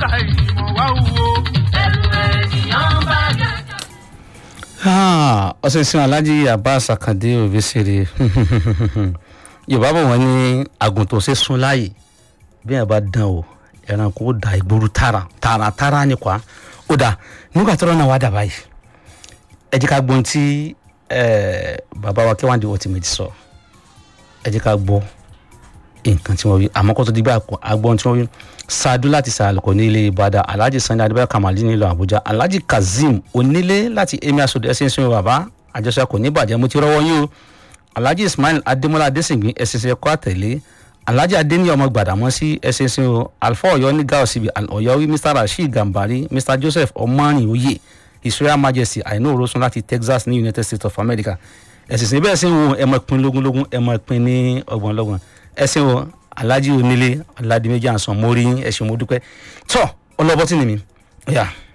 ìmọ̀ wá wúwo. ẹrù ènìyàn bá gàgà. ọsẹ sin alhaji abbas akande obesere yorùbá bọ̀ wọ́n ní àgùntàn ṣe sún láàyè bí ẹ bá dán o ẹranko ó da ìgboro tààrà tààrà tààrà ni kwa ó dà nígbà tí ọ̀rọ̀ náà wá dà báyìí ẹ jẹ́ ká gbọ́n tí eh, bàbá wa K1 The Ultimate sọ ẹ jẹ́ ká gbọ́ nǹkan tí wọ́n wí àmọ́ kó tó di gbà agbọ́n tí wọ́n wí ṣáájú láti sàlùkọ́ ní ilé ìbàdàn alhaji sani adébáyọ̀ kamali nílùú àbújá alhaji kazeem onílé láti emir asode ẹsẹ̀ ìsinmi bàbá àjọṣe kò ní bàjẹ́ mo ti rọ́wọ́ yín o alhaji ismail adémọlá adésìngbín ẹsẹ̀ ìsinmi kọ́ àtẹ̀lé alhaji adéníyà ọmọ gbàdámọ́sí ẹsẹ̀ ìsinmi o alfa ọ̀yọ́ ní gáà síbi ọ̀yọ́ wí mr rasheed gambari mr joseph ọmọrin oyè his royal majesty àìní òrosun láti texas ní united states of america ẹ̀sìn ìsinmi bẹ́ẹ̀ sì ń wo ẹ̀mọ ìpín lógúnlógún ẹ̀mọ ìpín ní ọgbọ̀nlọ́gbọ̀n ẹ̀sìn wo alhaji onílé aládìméjì àǹsán mórí ẹ̀sìn mo dúpẹ́ tọ́ ọlọ́bọ́tì ni mi. Yeah.